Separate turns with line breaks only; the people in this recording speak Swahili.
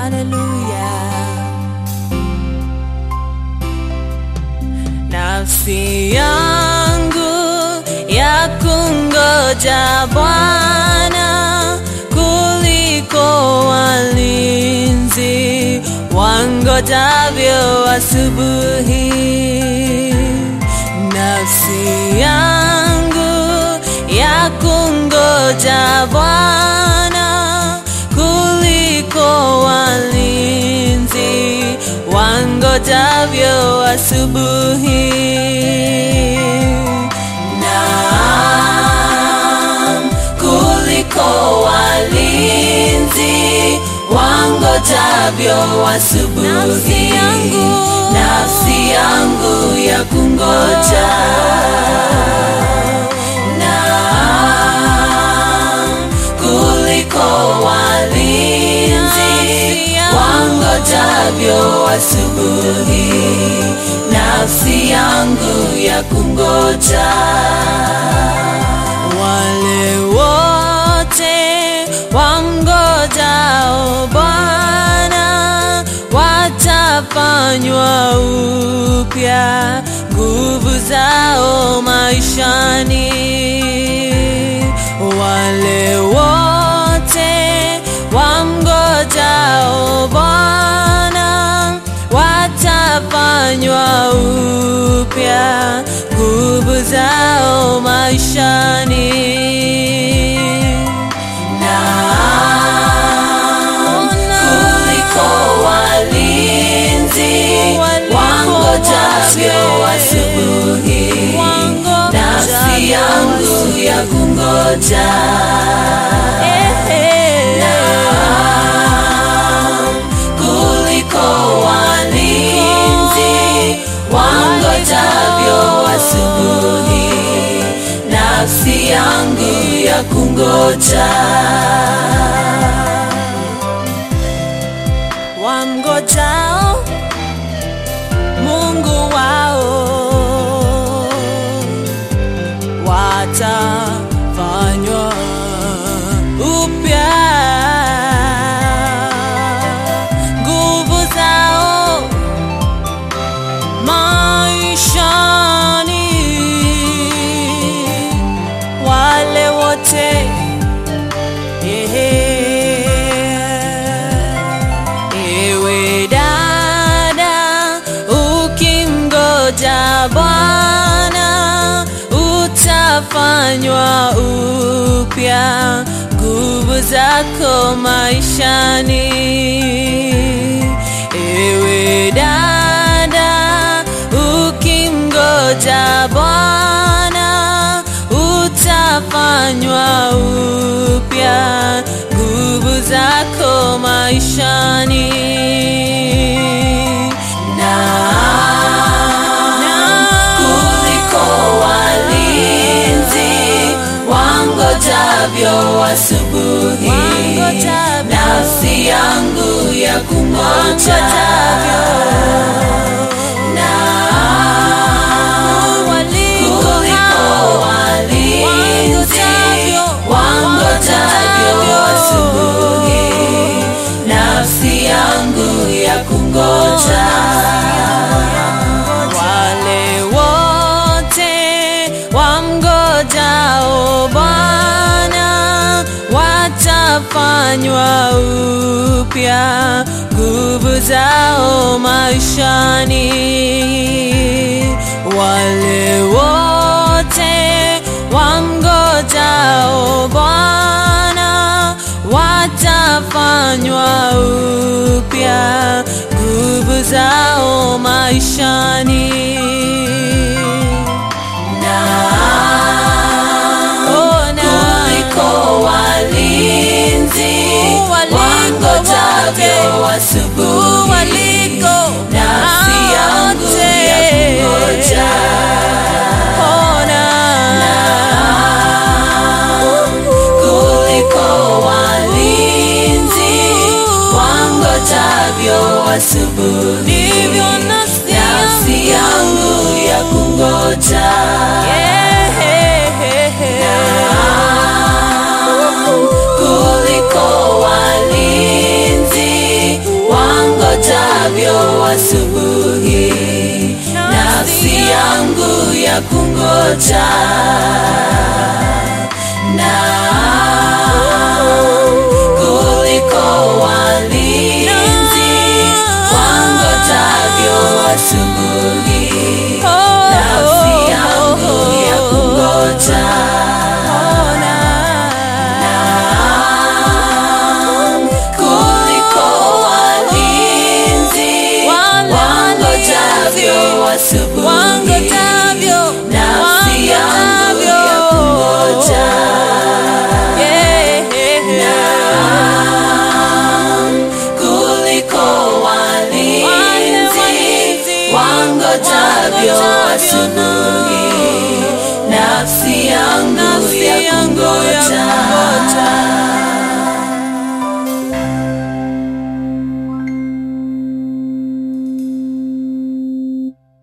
haleluya. Nafsi yangu ya kungoja Bwana kuliko walinzi wangojavyo asubuhi. Nafsi yangu ya kungoja Bwana kuliko walinzi wangojavyo asubuhi. Naam, kuliko walinzi wangojavyo asubuhi.
Nafsi yangu.
nafsi yangu ya kungoja Naam, kuliko walinzi
Nafsi yangu.
wangojavyo asubuhi, nafsi yangu ya kungoja. Wale wote wamngojao Bwana watafanywa upya nguvu zao maishani. Wale wote wamngojao Bwana watafanywa upya nguvu zao maishani. Naam, kuliko walinzi wangojavyo asubuhi, nafsi yangu ya kungoja. Naam, kuliko walinzi wangojavyo asubuhi, nafsi yangu ya kungoja. Wamngojao Mungu wao watafanywa upya nguvu zao maishani, wale wote Ewe dada, ukimgoja Bwana utafanywa upya nguvu zako maishani. Ewe dada, ukimgoja Bwana utafanywa upya nguvu zako maishani. Naam, kuliko walinzi wangojavyo asubuhi,
Wangojavyo.
nafsi yangu ya kungoja. Naam,
Waliko
kuliko
hao
walinzi
wangojavyo,
wangojavyo
wangojavyo.
asubuhi, nafsi yangu ya kungoja. Wale wote wamngojao Bwana watafanywa upya nguvu zao maishani. Wale wote wamngojao Bwana watafanywa upya nguvu zao maishani. Naam, kuliko walinzi wangojavyo asubuhi, nafsi yangu ya kungoja. Naam, kuliko walinzi wangojavyo asubuhi, nafsi yangu ya kungoja. Naam, kuliko walinzi asubuhi, nafsi yangu ya kungoja na kuliko walinzi wangojavyo asubuhi, nafsi yangu ya kungoja kuliko walinzi wangojavyo asubuhi, nafsi yangu ya kungoja kuliko walinzi wangojavyo asubuhi